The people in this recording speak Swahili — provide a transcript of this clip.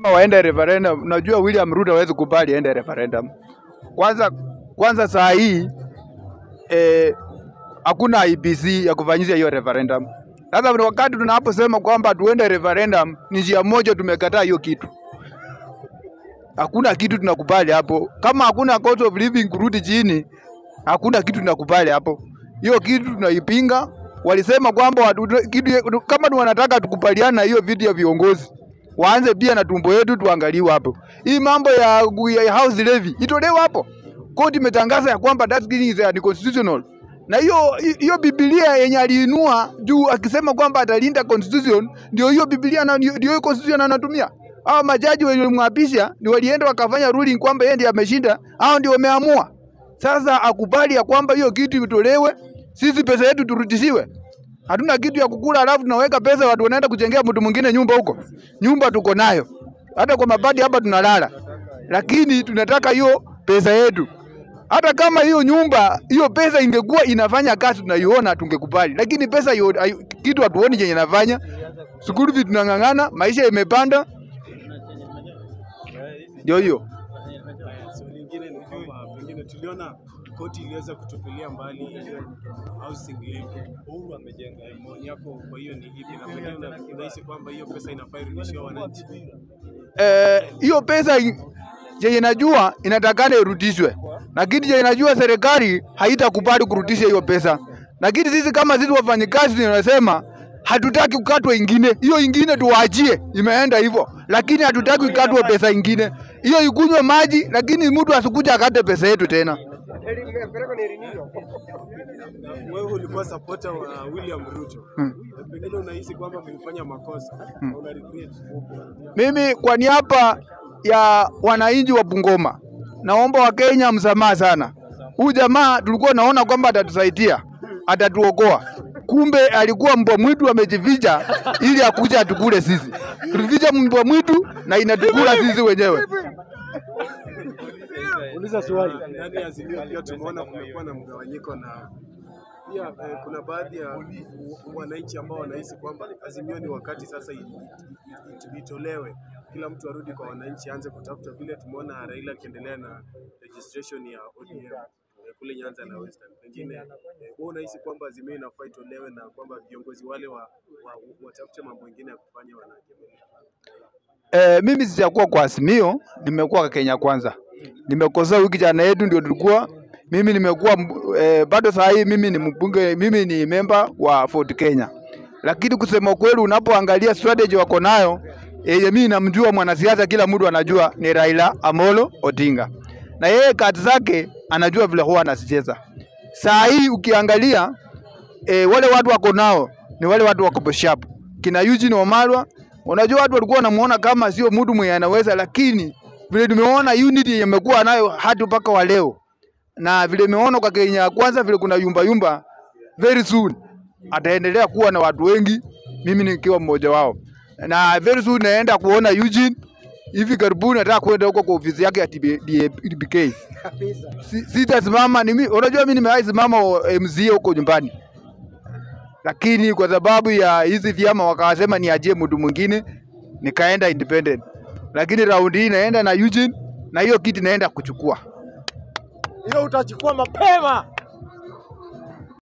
Kama waende referendum, najua William Ruto hawezi kubali aende referendum. Kwanza kwanza saa hii eh, hakuna IBC ya kufanyisha hiyo referendum. Sasa ni wakati tunaposema kwamba tuende referendum, ni njia moja tumekataa hiyo kitu. Hakuna kitu tunakubali hapo. Kama hakuna cost of living kurudi chini, hakuna kitu tunakubali hapo. Hiyo kitu tunaipinga. Walisema kwamba watu, kitu, kama ni wanataka tukubaliana na hiyo vitu ya viongozi waanze pia na tumbo yetu tuangaliwe hapo. Hii mambo ya, ya house levy itolewe hapo. Koti imetangaza ya kwamba that killing is unconstitutional na hiyo hiyo Biblia yenye aliinua juu akisema kwamba atalinda constitution, ndio hiyo Biblia na ndio hiyo constitution anatumia. Hao majaji walimwapisha ndio walienda wakafanya ruling kwamba yeye ndiye ameshinda, hao ndio wameamua. Sasa akubali ya kwamba hiyo kitu itolewe, sisi pesa yetu turudishiwe. Hatuna kitu ya kukula, alafu tunaweka pesa, watu wanaenda kujengea mtu mwingine nyumba huko. Nyumba tuko nayo, hata kwa mabadi hapa tunalala, lakini tunataka hiyo pesa yetu hata kama hiyo nyumba hiyo pesa ingekuwa inafanya kazi tunaiona tungekubali, lakini pesa hiyo hayo- kitu hatuoni chenye inafanya. School fees tunang'ang'ana, maisha imepanda, ndio hiyo. So lingine ni kwamba pengine tuliona koti iliweza kutupilia mbali ile housing levy. Uhuru amejenga. Maoni yako kwa hiyo ni ipi, na pengine una- unahisi kwamba hiyo pesa inafaa irudishiwe wananchi? Eh, hiyo pesa i- chenye najua inatakana irudishwe, lakini chenye najua serikali haitakubali kurudisha hiyo pesa, lakini sisi kama sisi wafanyikazi tunasema hatutaki kukatwa ingine, hiyo ingine tuwaachie, imeenda hivyo, lakini hatutaki ikatwe pesa ingine, hiyo ikunywe maji, lakini mtu asikuja akate pesa yetu tena. Na wewe ulikuwa supporter wa William Ruto. Hmm. Na Pengine unahisi kwamba mlifanya makosa na una regret. Mimi kwa niaba ya wananchi wa Bungoma naomba Wakenya msamaha sana. Huyu jamaa tulikuwa naona kwamba atatusaidia, atatuokoa, kumbe alikuwa mbwa mwitu amejificha ili akuja atukule sisi. Tulificha mbwa mwitu na inatukula sisi wenyewe. Uliza swali. Ndani ya Azimio pia tumeona kumekuwa na mgawanyiko na pia eh, kuna baadhi ya wananchi ambao wanahisi kwamba Azimio ni wakati sasa i- i- i- itolewe, kila mtu arudi kwa wananchi, aanze kutafuta vile tumeona Raila akiendelea na registration ya ODM eh, kule Nyanza na Western. Pengine eh, wewe unahisi kwamba Azimio inafaa itolewe na kwamba viongozi wale wa, wa, watafute mambo mengine ya kufanya wanajamii. Eh, mimi sijakuwa kwa Azimio, nimekuwa kwa Kenya Kwanza. Nimekosa wiki jana yetu ndio tulikuwa mimi nimekuwa mb- eh, bado saa hii mimi ni mbunge, mimi ni member wa Ford Kenya, lakini kusema kweli, unapoangalia strategy wako nayo yenye mimi namjua mwanasiasa, kila mtu anajua ni Raila Amolo Odinga, na yeye kazi zake anajua vile huwa anasicheza. Saa hii ukiangalia e, wale watu wako nao ni wale watu wako sharp. Kina Eugene Wamalwa, unajua watu walikuwa wanamuona kama sio mtu mwenye anaweza, lakini vile tumeona unity yenye amekuwa nayo hadi mpaka wa leo, na vile tumeona kwa Kenya kwanza, vile kuna yumba yumba, very soon ataendelea kuwa na watu wengi, mimi nikiwa mmoja wao, na very soon naenda kuona Eugene hivi karibuni nataka kwenda huko kwa ofisi yake ya TBK. Si- Sitasimama, ni mi- unajua mimi nimewahi simama o- MCA huko nyumbani lakini kwa sababu ya hizi vyama wakawasema niajie mtu mwingine, nikaenda independent, lakini raundi hii naenda na Eugene na hiyo kiti naenda kuchukua. hiyo utachukua mapema.